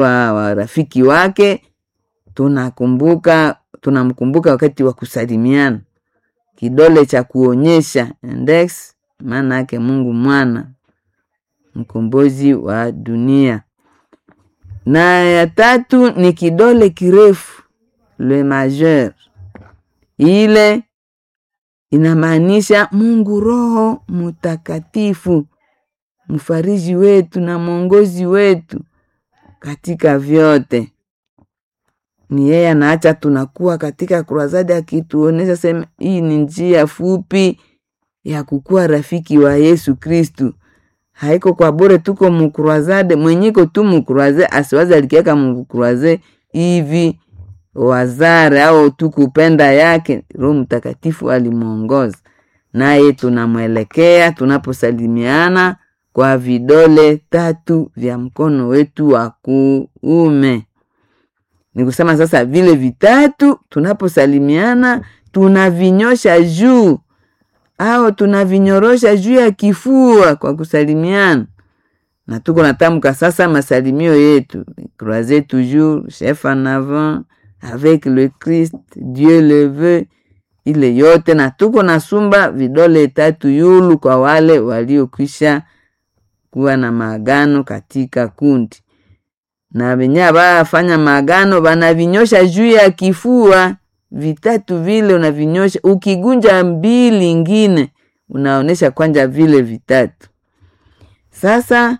wa, wa rafiki wake tunakumbuka tunamkumbuka wakati wa kusalimiana kidole cha kuonyesha index maana yake mungu mwana mkombozi wa dunia na ya tatu ni kidole kirefu le majeur ile inamaanisha mungu roho mutakatifu mfariji wetu na mwongozi wetu katika vyote ni yeye anaacha tunakuwa katika kurasadi akituonyesha sema hii ni njia fupi ya kukuwa rafiki wa yesu kristu haiko kwa bure tuko mukurwazade mwenyiko tu mukurwaze asiwazi alikiaka mukurwaze hivi wazare au tu kupenda yake roho mtakatifu alimwongoza naye tunamwelekea tunaposalimiana kwa vidole tatu vya mkono wetu wa kuume ni kusema sasa vile vitatu tunaposalimiana tunavinyosha juu au tunavinyorosha juu ya kifua kwa kusalimiana na tuko natamka sasa masalimio yetu croiser toujours chef en avant avec le christ dieu le veut ile yote na tuko nasumba vidole tatu yulu kwa wale waliokwisha kuwa na maagano katika kundi na wenye abafanya maagano banavinyosha juu ya kifua vitatu vile unavinyosha ukigunja mbili ingine unaonesha kwanja vile vitatu sasa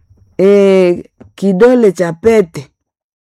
e, kidole cha pete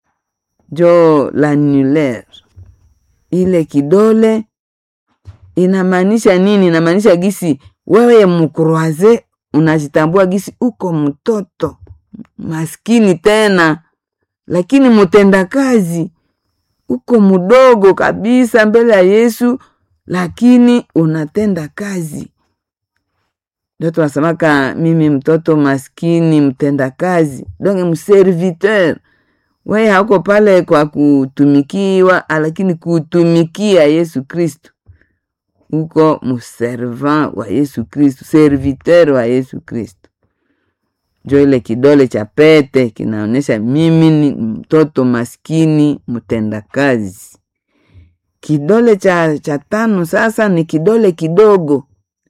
jo l'annulaire ile kidole inamaanisha nini inamaanisha gisi wewe mkroaze unajitambua gisi uko mtoto maskini tena lakini mutendakazi uko mdogo kabisa mbele ya yesu lakini unatenda kazi ndio tunasemaka mimi mtoto maskini mtenda kazi donge mserviteur weye hauko pale kwa kutumikiwa lakini kutumikia yesu kristu uko mservant wa yesu kristu serviteur wa yesu kristu jo ile kidole cha pete kinaonyesha mimi ni mtoto maskini mtendakazi kidole cha, cha tano sasa ni kidole kidogo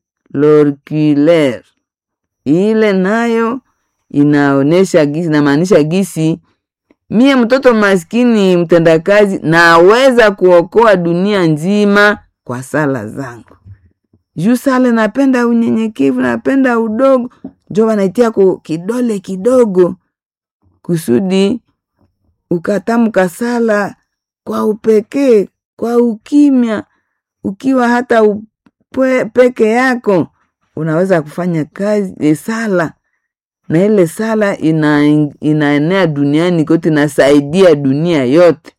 lorculaire ile nayo inaonyesha gisi inamaanisha gisi mie mtoto maskini mtendakazi naweza kuokoa dunia nzima kwa sala zangu juu sala napenda unyenyekevu napenda udogo njo wanaitia ku kidole kidogo kusudi ukatamka sala kwa upekee kwa ukimya ukiwa hata upwe, peke yako unaweza kufanya kazi e, sala na ile sala ina, inaenea duniani kote inasaidia dunia yote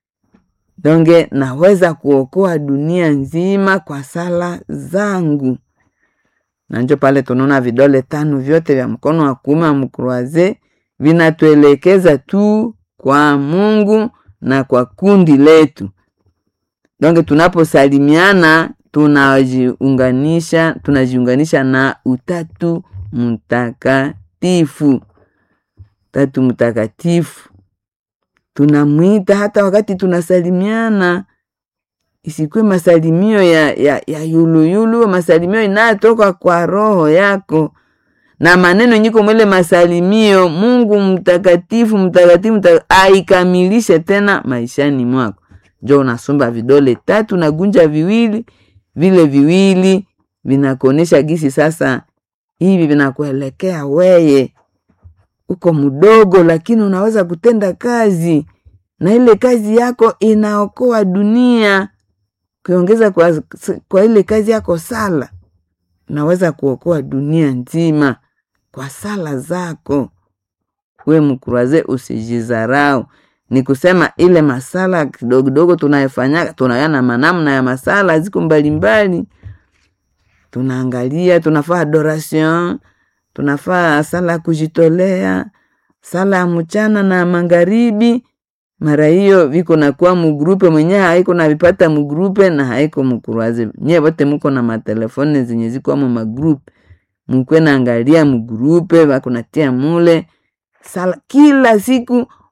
donge naweza kuokoa dunia nzima kwa sala zangu na njo pale tunaona vidole tano vyote vya mkono wa kuume wa mkroaze vinatuelekeza tu kwa mungu na kwa kundi letu donge tunaposalimiana tunajiunganisha tunajiunganisha na utatu mtakatifu tatu mtakatifu tunamwita hata wakati tunasalimiana isikuwe masalimio ya, ya, ya yuluyulu masalimio inayotoka kwa roho yako na maneno nyiko mwele masalimio mungu mtakatifu mtakatifu mtaka, aikamilishe tena maishani mwako njo unasomba vidole tatu nagunja viwili vile viwili vinakuonyesha gisi sasa hivi vinakuelekea weye uko mdogo lakini unaweza kutenda kazi na ile kazi yako inaokoa dunia ukiongeza kwa, kwa ile kazi yako sala unaweza kuokoa dunia nzima kwa sala zako we mkuraze usijizarau ni kusema ile masala kidogo kidogo tunayofanya tunayana manamna ya masala ziko mbalimbali tunaangalia tunafaa adoration tunafaa sala ya kujitolea sala ya mchana na magharibi mara hiyo viko nakuwa mugrupe mwenyewe haiko navipata mugrupe na haiko mukuraze nye vote muko na matelefone zenye zikwamo magrupe mukwe naangalia mugrupe vakunatia mule sala kila siku